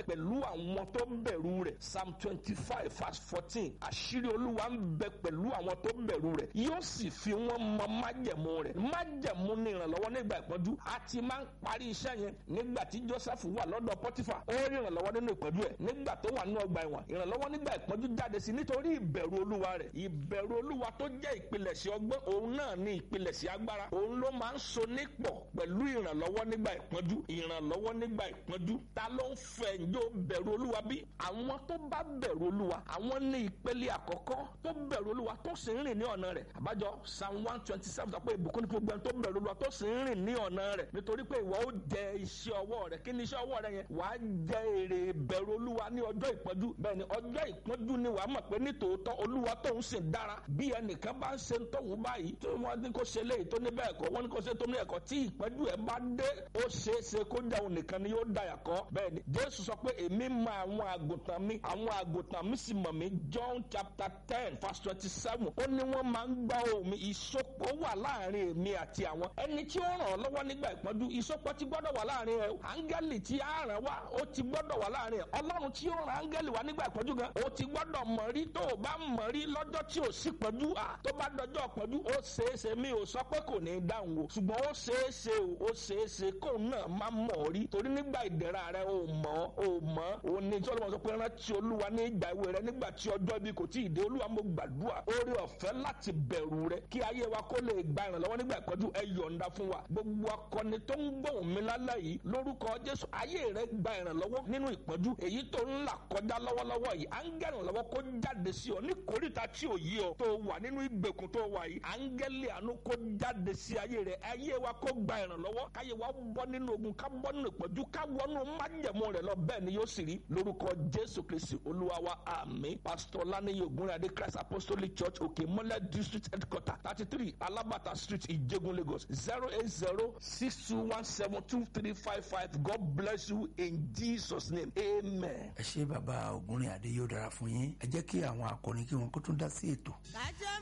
pẹ̀lú àwọn tó bẹ̀rù rẹ̀ psalm twenty five verse fourteen àṣírí olúwa ń bẹ pẹ̀lú àwọn tó bẹ̀rù rẹ̀ yóò sì fi wọ́n mọ májẹ̀mú rẹ̀ májẹ̀mú ní ìrànlọ́wọ́ nígbà ìpọ́njú a ti máa ń parí iṣẹ́ yẹn nígbà tí joseph wà lọ́dọ̀ pọ́tífà ó rí ìrànlọ́wọ́ nínú ìpọ́njú ẹ̀ nígbà tó wà nínú ọgbà ẹ̀wọ̀n ìrànlọ́wọ́ nígbà ìpọ́njú jáde sí nítorí ìbẹ̀rù olúwa rẹ̀ ìbẹ̀rù olúwa tó jẹ́ ìpilẹ̀ṣẹ̀ ọgbọ́n òun náà ní ìpilẹ̀ṣẹ̀ agbára òun ló máa ń so nípọ̀ pẹ̀lú ìrànlọ́wọ́ nígbà ìpọ́njú ìrànlọ́wọ́ nígbà ìpọ́njú ta ló ń fẹ́ ǹjọ́ bẹ̀rù olúwa bí àwọn tó bá bẹ̀rù olúwa àwọn ní ìpele àkọ́kọ́ tó bẹ̀rù olúwa tó sì ń rìn ní ọ̀nà rẹ̀ àbájọ psalm one twenty seven sọ pé ìbùkún ní gbogbo ẹni tó bẹ̀rù olúwa tó sì ń rìn ní ọ̀nà rẹ̀ nítorí pé ìwọ ó jẹ iṣẹ́ ọwọ́ rẹ̀ kí ni iṣẹ́ ọwọ́ rẹ̀ yẹn wàá jẹ èrè bẹ̀rù olúwa ní ọjọ́ ìpọ́njú bẹ́ẹ̀ ni ọjọ́ ìpọ́njú ni wàá mọ̀ pé ní tòótọ́ olúwa tóun sì dára bí ẹnìkan bá ń ṣe tóun báyìí tó wọ́n ní kó ṣe léyìí tó ní bẹ́ẹ̀ kọ́ wọ́n ní kó ṣe tó ní ẹ̀kọ́ tí ìpọ́njú ẹ̀ bá dé ó ṣeé ṣe kó jẹ́ òun nìkan ni yóò dàyà kọ́ bẹ́ẹ̀ ni jésù sọ pé èmi mọ àwọn àgùntàn mi àwọn àgùntàn mi sì mọ̀ mí john chapter ten verse twenty seven ó ní wọ́n máa ń gbọ́ ohùn mi ìsopọ̀ wà láàrin èmi àti àwọn ẹni tí ó ràn ọ́ lọ́wọ́ nígbà ìpọ́njú ìsopọ̀ ti gbọ́dọ̀ wà láàrin ẹ̀ áńgẹ́lì tí á ràn wá ó ti gbọ́dọ̀ wà láàrin ẹ̀ ọlọ́run tí ó ràn áńgẹ́lì wá nígbà ìpọ́njú gan ó ti gbọ́dọ̀ mọ̀ rí tó o bá mọ̀ rí lọ́jọ́ tí ò sí pọ́njú à tó bá dọjọ́ pọ́njú ó ṣeéṣe mi ò sọ pé kò ní í dáhùn o ṣùgbọ́n ó ṣeéṣe o ó ṣeéṣe kóun náà má mọ̀ ọ́ rí torí nígbà ìdẹ̀ra rẹ ò mọ̀ ò mọ̀ ò ní tí ọlọ́run sọ pé rántí olúwa ní ìgbà ìwé rẹ nígbà tí ọjọ́ ibi kò tí ì dé olúwa mo gbàdúrà oore ọ̀fẹ́ láti bẹ̀rù rẹ kí ayé wa kó lè gba ìrànlọ́wọ́ nígbà ìpọ́njú ẹ yọ̀ǹda fún wa gbogbo akọni tó ń gbóhùn mi lálẹ́ yìí lórúkọ jésù ayé rẹ gba ìrànlọ́wọ́ nínú ìpọ́njú èyí tó ń là kọjá lọ́wọ́lọ́wọ́ yìí áńgẹ́lì ìrànlọ́wọ́ kó jáde sí ọ ní kórìíta tí ò yí ọ tó wà nínú ìgbèkùn tó wà yìí áńgẹ́lì àánú kó jáde sí ayé rẹ ayé wa kó gba ìrànlọ́wọ́ káyé wa bọ́ nínú ogun ká bọ́ nínú ìpọ́njú ká wọnú májẹ̀mú rẹ lọ bẹ́ẹ̀ ni yóò sì rí lórúkọ jésù kristi olúwa wa àmín pásítọ̀ lánìyí ògúnradé christ apostolic church òkè mọ́lẹ̀ district headquarter thirty three alabata street ìjẹ̀gùn lagos zero eight zero six two one seven two three five five god bless you in jesus name amen. ẹ ṣé bàbá ògúnrin adé yóò dára fún yín ẹ jẹ́ kí àwọn akọni kí wọn kó tún dá sí ètò. kájọ